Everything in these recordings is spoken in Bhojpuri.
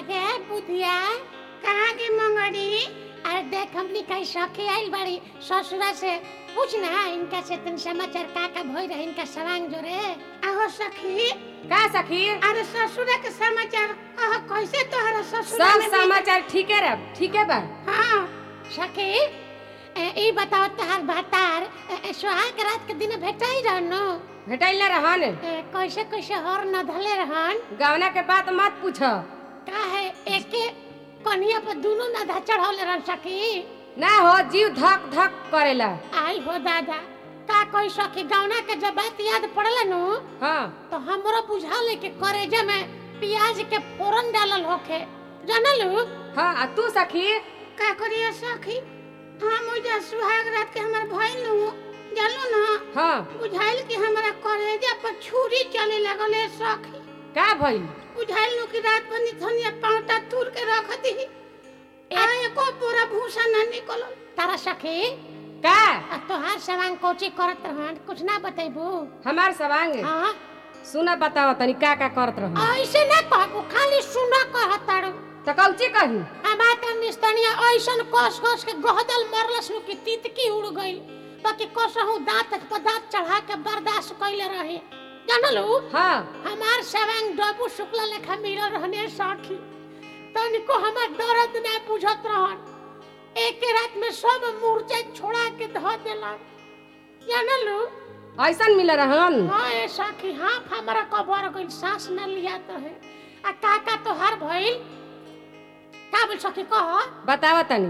गे बुधिया कहाँ की मंगरी अरे देख हमनी कहीं सखी आइल बाड़ी ससुरा से पूछ ना इनका से तन समाचार का का भई रहे इनका सवांग जोरे आहो सखी का सखी अरे ससुर के समाचार कह कैसे तोहरा ससुर सब समाचार ठीके रह ठीके बा हाँ सखी ए, ई बताओ तहार भातार ए, ए, सुहाग रात के दिन भेटाई रहनो भेटैल न रहन ए, कैसे कैसे हर न धले रहन गवना के बात मत पूछ का है एके कनिया पर दोनों न धा चढ़ौले रहन सखी ना हो जीव धक धक करेला आई हो दादा का कोई सखी गौना के जब बात याद पड़ला नु हाँ तो हमरो बुझाले के करेजे में प्याज के फोरन डालल होखे जानलू हाँ आ तू सखी का करिए सखी हाँ मुझे सुहाग रात के हमार भइल नु जानू ना हाँ बुझाइल कि हमारा करेजा पर छुरी चले लगल है सखी का भइल बुझाइल नु कि रात भर निथनिया पाउटा तुर के रख दी आ एको पूरा भूसा ना निकलल तारा सखी का आ तोहार सवांग कोची करत रहन कुछ ना बतेबू हमार सवांग हाँ सुना बताओ तनी का का करत रह ऐसे ना कहबू खाली सुना कहतारू तो कौची कही हमार त निस्तनिया ऐसन कस कस के गहदल मरलस नु कि तितकी उड़ गइल बाकी कसहु दांत पर दांत चढ़ा के बर्दाश्त कइले रहे जानलू हाँ हमार सवांग डबू शुक्ला लेखा मिलल रहने सखी तनिको हमार दर्द ना बुझत रहन एक रात में सब मूर्छा छोड़ा के धो देलन जानलू ऐसन मिल रहन हाँ ए सखी हाँ हमारा कबर गइल सांस न लिया तो है आ काका तो हर भइल का बोल सखी कह बताओ तनी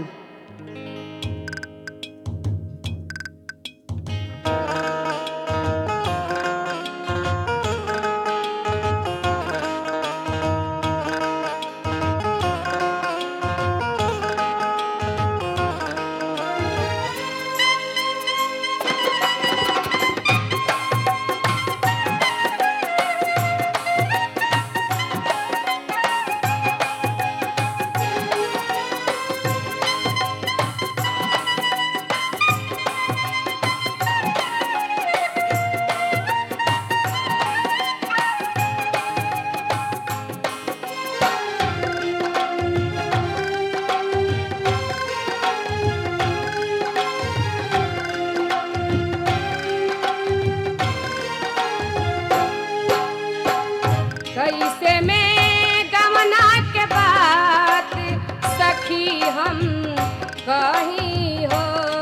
कैसे में गमना के बात सखी हम कही हो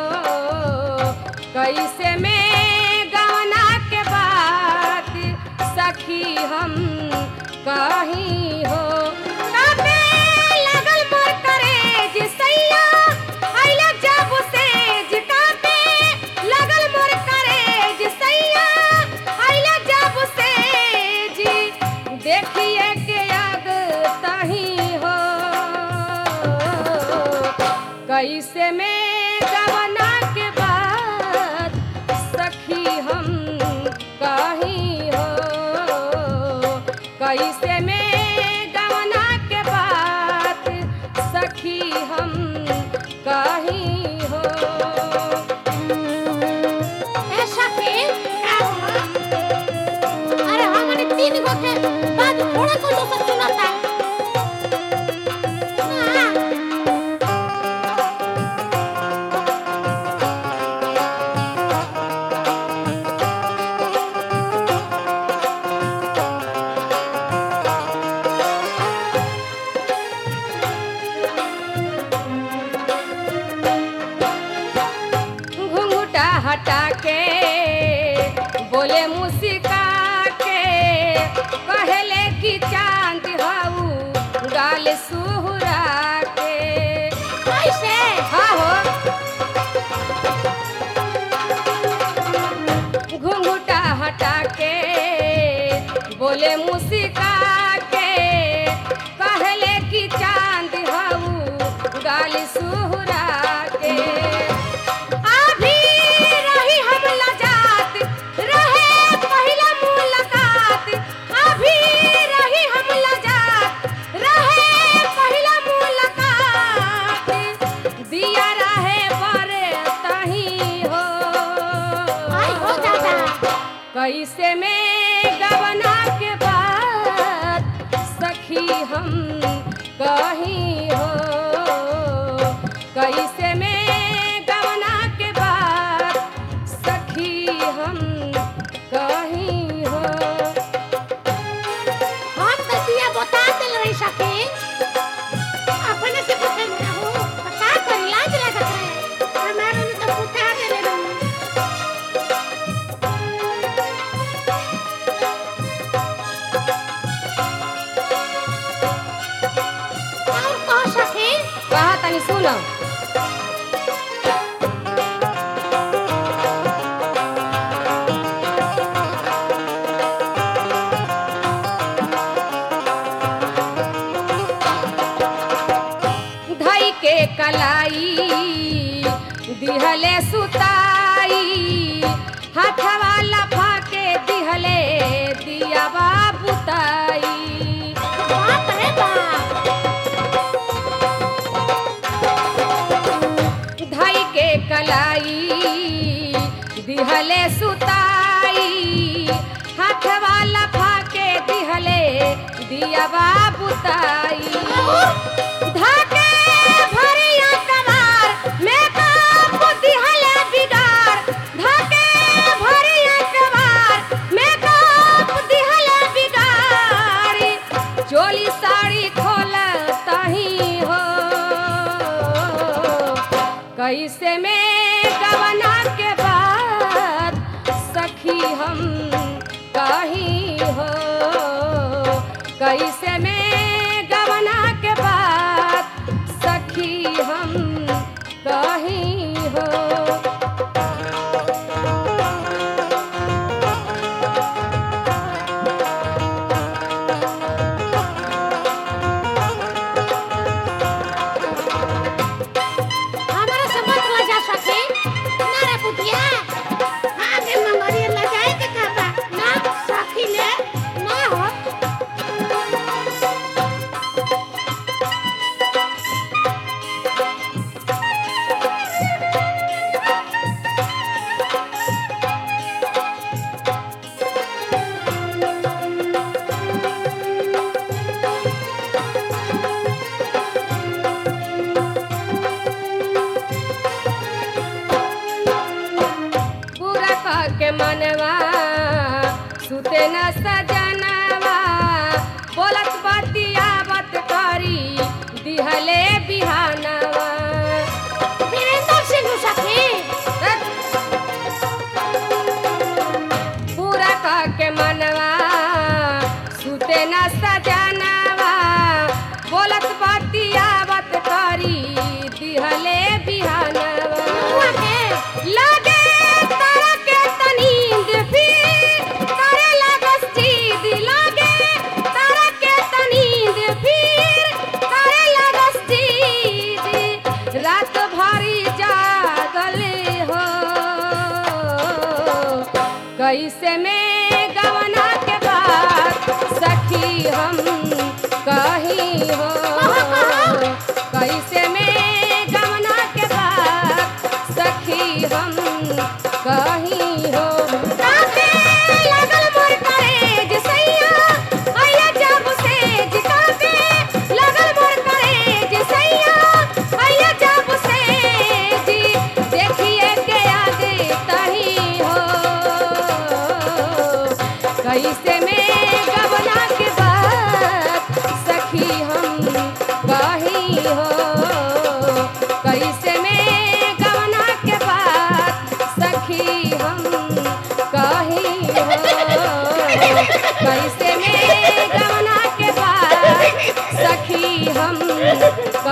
कैसे में गमना के बात सखी हम कही हो काटे लगल मोर करेज सैया आइला जब से काटे लगल मोर करेज सैया आइला जब से जी देखिए के आग तही हो कैसे में गवना के बाद सखी हम कही हो कैसे में गवना के बाद सखी हम कही हो ए सखी का हुआ? अरे हमने तीन गो के बाद थोड़ा कुछ तो सुनाता हाँ, घुंघटा हटा के बोले मुस्का के कहले कि चांद हऊ गाल सुहरा के कैसे हाँ हो घुंघटा हटा के बोले मुस्का के कहले कि चांद हऊ गाल सुहरा के अभी रही हम लजात रहे पहिला मुलाकात अभी रही हम लजात रहे पहिला मुलाकात दिया रहे बरे तही हो आई हो दादा कैसे में गवना के बाद सखी हम कहीं हो कैसे में गवना के बाद सखी हम कहीं हो हम तो दिया बता दिल रही सके अपने से पूछे ना हो बता कर लाज लगत है हमारे ने तो पूछा दे रही और कह सके कहा तनी सुनो धई के कलाई दिहले सुताई हाथवा लफा के दिहले दियावा बुताई बाप रे बाप धई के कलाई दिहले सुताई हाथवा लफा के दिहले दियावा बुताई धाके भरिया कमार में काप दिहले बिगार धाके भरिया कमार में काप दिहले बिगारी चोली साड़ी खोल तही हो कैसे में गवना के बाद सखी हम कहीं हो कैसे में गवना के बाद सखी हम कहीं हो हमारा से मत लजा सके ना रे पुतिया आगे मंगरिया लगाए के का बा ना सखी ले ना हो पूरा कह के मनवा सुते न सजनवा बोलत बतियावत करी दिहले बिहानवा वीरेंद्र सिंह सखी पूरा कह के मनवा सुते न सजनवा बोलत बतियावत करी दिहले बिहानवा हुआ के लगे तारा के तनींद फिर करे लगस चीज लगे तारा के तनींद फिर करे लगस चीज रात भरी जागल हो कैसे में गवना के बाद सखी हम कहीं हो कैसे में गवना के बाद सखी हम कहीं हो काटे लगल मोर करेज सैया आया जब से जिकाते लगल मोर करेज सैया आया जब से जी देखिए के आगे तही हो कैसे में गवना के बाद सखी हम कहीं हो कैसे में गवना के बाद सखी हम कहीं हो कैसे में गवना के बाद सखी हम